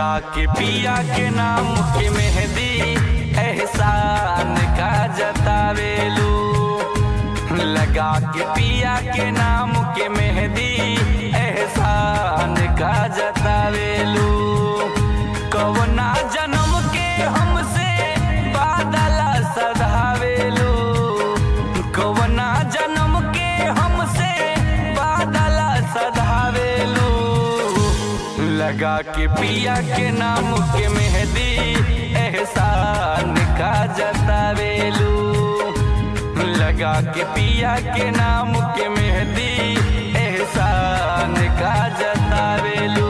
लगा के पिया के नाम के मेहंदी एहसान का जतावेलू लगा के पिया के नाम के मेहंदी एहसान का जतावेलू कवना जन्म के हमसे बादल सधावेलू कवना जन्म के हमसे बादल सधावेलू लगा के पिया के नाम के मेहंदी एहसान का जतावेलू लगा के पिया के नाम के मेहंदी एहसान का जतावेलू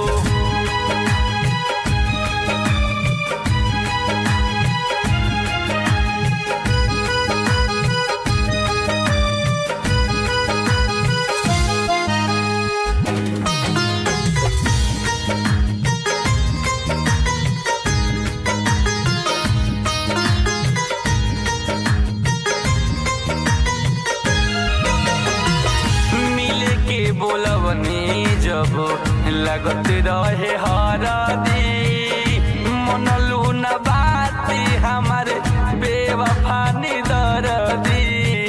मिले के बोलवनी जब लगत रहे हरदी मनलू न बात हमार बेवफा दरदी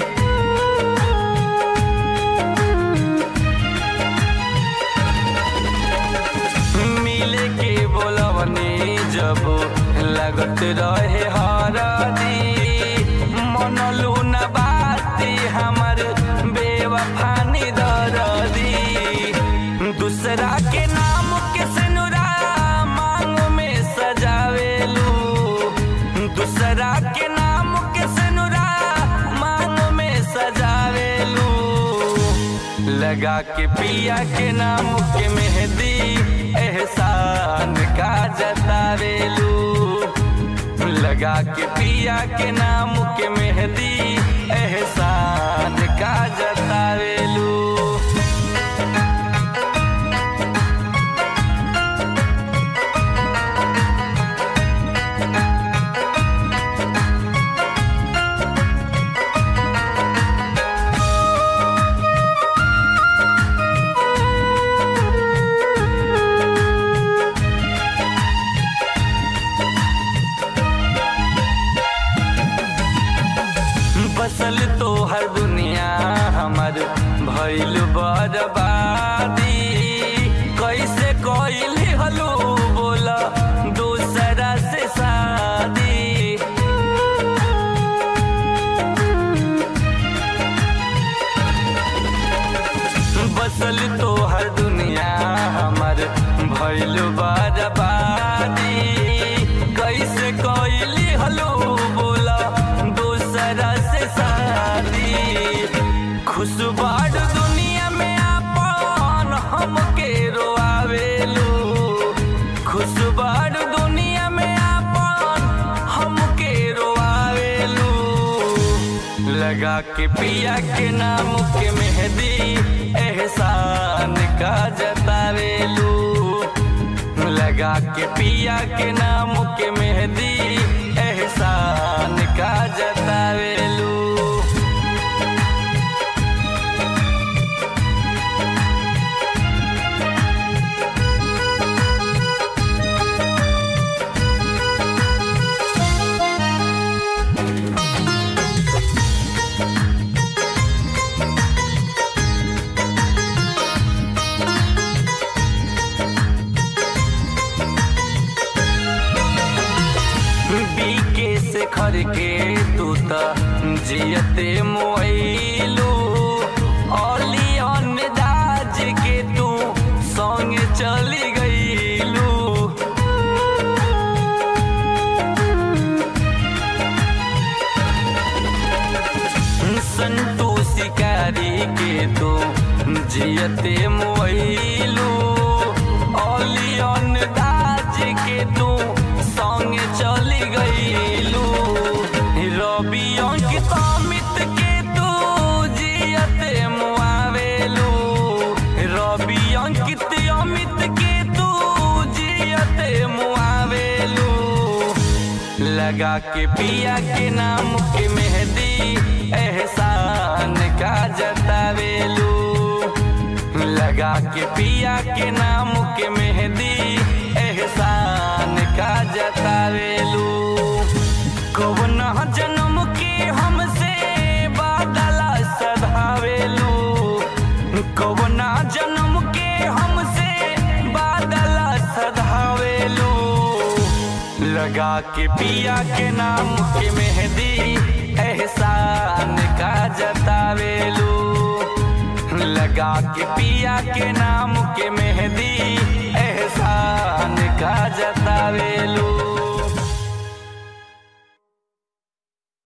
मिले के बोलवनी जब लगत रहे हरदी मनलू न बात हमार बेवफा दरदी दूसरा के नाम के सिनुरा मांग में सजावेलू दूसरा के नाम के सिनुरा मांग में सजावेलू लगा के पिया के नाम के मेहंदी एहसान का जतावेलू लगा के पिया के नाम के मेहंदी एहसान का जतावेलू बसल तो हर दुनिया हमर भइल बर्बादी कैसे कोइल हलू बोला दूसरा से शादी बसल तो हर दुनिया हमर भइल बर्बादी कैसे कोइल हलू बोला दूसरा से शादी खुशबाड़ दुनिया में आपन हमके रोआवेलू खुशबाड़ दुनिया में आपन हमके रोआवेलू लगा के पिया के नाम के मेहंदी एहसान का जतावेलू लगा के पिया के नाम के मेहंदी एहसान का जतावेलू बीके से खर के तू त जियते मोइलू ओलियन दाज के तू संग चली गईलू संतू शिकारी के तू जियते मोइलू ओलियन दाज के तू संग चली गईलू रवि अंकित अमित के तू जियते मुआवेलू रवि अंकित अमित के तू जियते मुआवेलू लगा के पिया के नाम के मेहंदी एहसान का जतावेलू लगा के पिया के नाम के मेहंदी एहसान का जतावेलू कौन जन्म के हमसे बादला सधावेलू कौन जन्म के हमसे बादला सधावेलू लगा के पिया के नाम के मेहंदी एहसान का जतावेलू लगा के पिया के नाम